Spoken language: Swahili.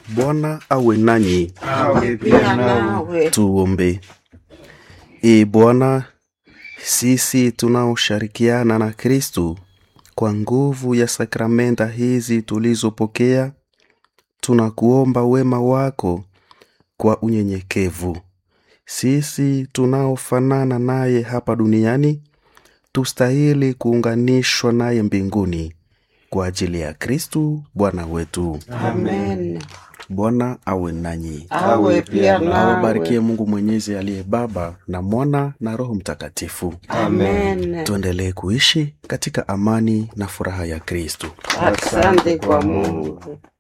Bwana awe nanyi. awe pia nawe. Tuombe. Ee Bwana, sisi tunaoshirikiana na Kristu kwa nguvu ya sakramenta hizi tulizopokea, tunakuomba wema wako kwa unyenyekevu. Sisi tunaofanana naye hapa duniani, tustahili kuunganishwa naye mbinguni kwa ajili ya Kristu Bwana wetu. Amen. Bwana awe nanyi. Awe pia awabarikie nawe. Mungu Mwenyezi aliye Baba na Mwana na Roho Mtakatifu. Amen. Tuendelee kuishi katika amani na furaha ya Kristo. Asante kwa Mungu.